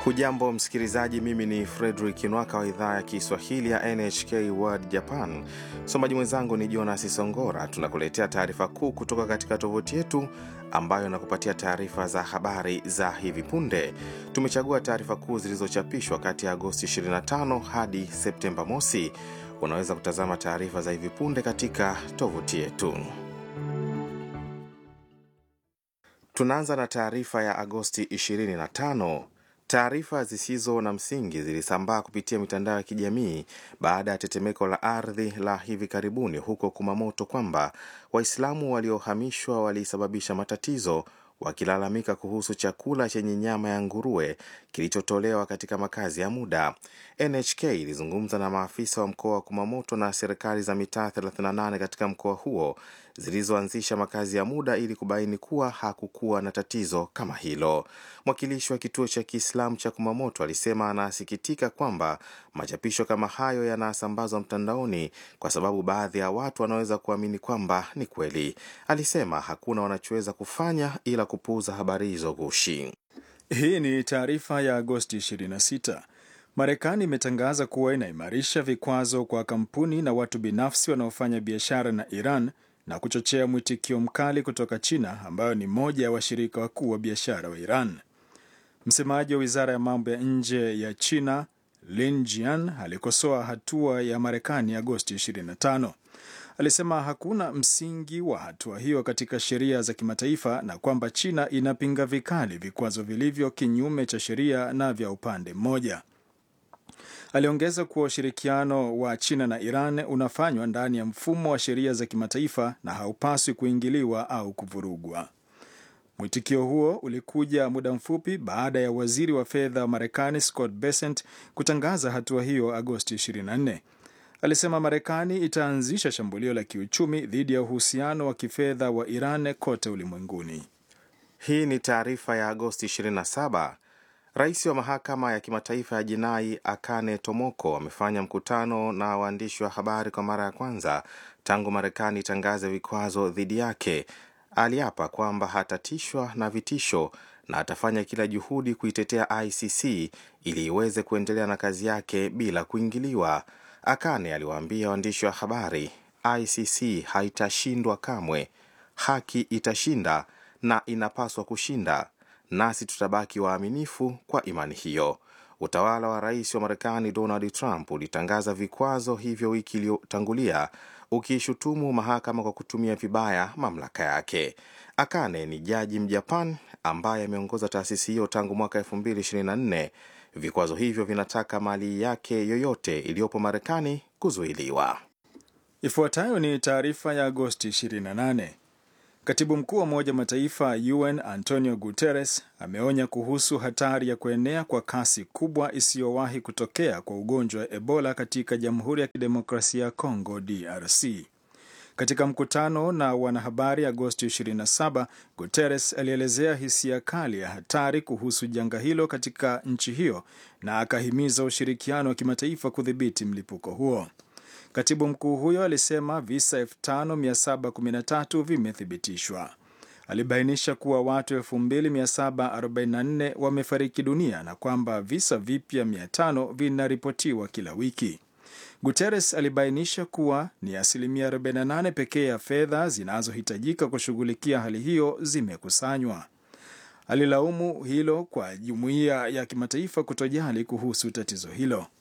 Hujambo msikilizaji, mimi ni Fredrik Nwaka wa idhaa ya Kiswahili ya NHK World Japan. Msomaji mwenzangu ni Jonas Songora. Tunakuletea taarifa kuu kutoka katika tovuti yetu ambayo inakupatia taarifa za habari za hivi punde. Tumechagua taarifa kuu zilizochapishwa kati ya Agosti 25 hadi Septemba mosi. Unaweza kutazama taarifa za hivi punde katika tovuti yetu. Tunaanza na taarifa ya Agosti 25. Taarifa zisizo na msingi zilisambaa kupitia mitandao ya kijamii baada ya tetemeko la ardhi la hivi karibuni huko Kumamoto kwamba Waislamu waliohamishwa walisababisha matatizo wakilalamika kuhusu chakula chenye nyama ya nguruwe kilichotolewa katika makazi ya muda. NHK ilizungumza na maafisa wa mkoa wa Kumamoto na serikali za mitaa 38 katika mkoa huo zilizoanzisha makazi ya muda ili kubaini kuwa hakukuwa na tatizo kama hilo. Mwakilishi wa kituo cha Kiislamu cha Kumamoto alisema anasikitika kwamba machapisho kama hayo yanasambazwa mtandaoni kwa sababu baadhi ya watu wanaweza kuamini kwamba ni kweli. Alisema hakuna wanachoweza kufanya ila kupuuza habari hizo gushi. Hii ni taarifa ya Agosti 26. Marekani imetangaza kuwa inaimarisha vikwazo kwa kampuni na watu binafsi wanaofanya biashara na Iran na kuchochea mwitikio mkali kutoka China ambayo ni moja ya washirika wakuu wa biashara wa Iran. Msemaji wa wizara ya mambo ya nje ya China Lin Jian alikosoa hatua ya Marekani Agosti 25. Alisema hakuna msingi wa hatua hiyo katika sheria za kimataifa na kwamba China inapinga vikali vikwazo vilivyo kinyume cha sheria na vya upande mmoja. Aliongeza kuwa ushirikiano wa China na Iran unafanywa ndani ya mfumo wa sheria za kimataifa na haupaswi kuingiliwa au kuvurugwa. Mwitikio huo ulikuja muda mfupi baada ya waziri wa fedha wa Marekani Scott Bessent kutangaza hatua hiyo Agosti 24. Alisema Marekani itaanzisha shambulio la kiuchumi dhidi ya uhusiano wa kifedha wa Iran kote ulimwenguni. Hii ni taarifa ya Agosti 27. Rais wa mahakama ya kimataifa ya jinai Akane Tomoko amefanya mkutano na waandishi wa habari kwa mara ya kwanza tangu Marekani itangaze vikwazo dhidi yake. Aliapa kwamba hatatishwa na vitisho na atafanya kila juhudi kuitetea ICC ili iweze kuendelea na kazi yake bila kuingiliwa. Akane aliwaambia waandishi wa habari, ICC haitashindwa kamwe, haki itashinda na inapaswa kushinda, nasi tutabaki waaminifu kwa imani hiyo. Utawala wa rais wa Marekani Donald Trump ulitangaza vikwazo hivyo wiki iliyotangulia ukiishutumu mahakama kwa kutumia vibaya mamlaka yake. Akane ni jaji Mjapan ambaye ameongoza taasisi hiyo tangu mwaka 2024. Vikwazo hivyo vinataka mali yake yoyote iliyopo Marekani kuzuiliwa. Ifuatayo ni taarifa ya Agosti 28. Katibu mkuu wa Umoja Mataifa UN Antonio Guterres ameonya kuhusu hatari ya kuenea kwa kasi kubwa isiyowahi kutokea kwa ugonjwa wa Ebola katika Jamhuri ya Kidemokrasia ya Kongo DRC. Katika mkutano na wanahabari Agosti 27, Guterres alielezea hisia kali ya hatari kuhusu janga hilo katika nchi hiyo na akahimiza ushirikiano wa kimataifa kudhibiti mlipuko huo. Katibu mkuu huyo alisema visa 5713 vimethibitishwa. Alibainisha kuwa watu 2744 wamefariki dunia na kwamba visa vipya 500 vinaripotiwa kila wiki. Guterres alibainisha kuwa ni asilimia 48 pekee ya fedha zinazohitajika kushughulikia hali hiyo zimekusanywa. Alilaumu hilo kwa jumuiya ya kimataifa kutojali kuhusu tatizo hilo.